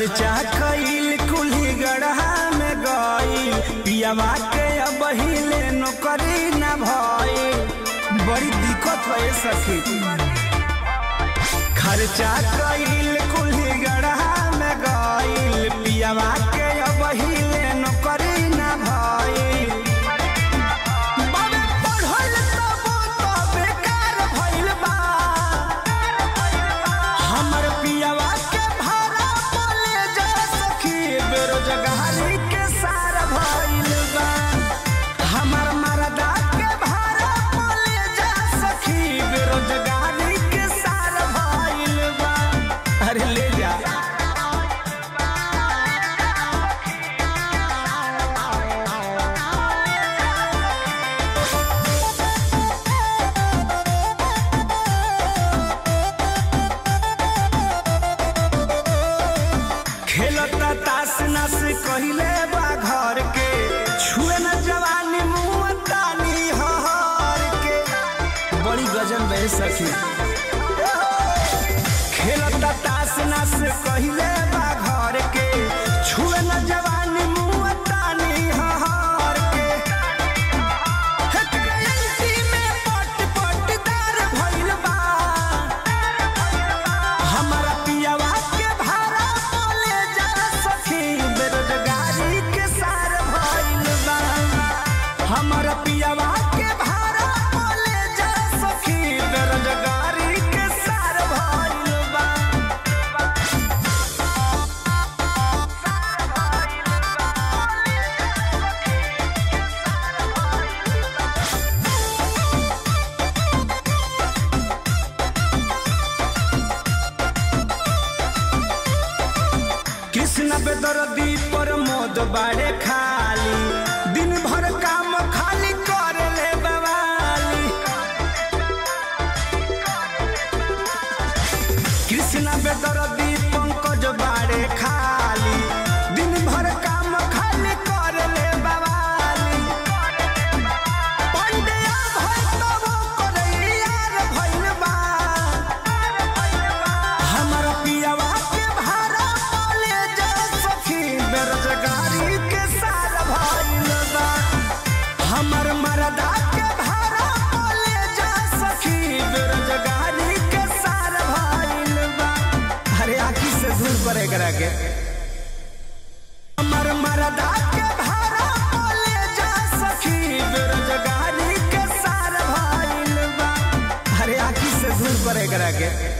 खर्चा कईल कुल्ही गढ़ा में गईल पियावा के अब हिले नौकरी न भइल बड़ी दिक्कत है सखी खर्चा कईल कुल्ही गढ़ा में गईल पियावा के अब हिले नौकरी न भइल बाबे पढ़ल तबो तो बेकार भइल बा हमर पियावा के भाड़ा बोले जा सखी बेरोजगारी के सार भइल बा हमर मरदा के भाड़ा बोले जा सखी बेरोजगारी के सार भइल बा अरे ले जा खेलता तास नस कहिले बा घर के छुए न जवानी मुँह तानी हर के बड़ी गजन बह सखी खेलता तास नस कहिले बा घर के छुए न जवानी मुँह तानी हर के करेंसी में पट पटदार भइल बा हमारा पियावा के भाड़ा बोले जा सखी बेरोजगारी के सार भइल बा हमारा पियावा के भाड़ा बोले जा सखी बेरोजगारी के सार भइल बा कृष्ण बेदर्दी पर मोद बाड़े खाली दिन भर काम खाली कर ले बवाली कृष्ण बेदर्दी पंकज बाड़े खाली दिन भर काम खाली कर ले बवाली पंडिया भइल तबो करैयार भइल बा हमारा पियावा के भाड़ा बोले जा सखी बेरोजगारी के सार भइल बा हमर मरदा के भाड़ा बोले जा सखी बेरोजगारी के सार भइल बा अरे आखी से दूर पर एकरा के हमर मरदा के भाड़ा बोले जा सखी बेरोजगारी के सार भइल बा अरे आखी से दूर पर एकरा के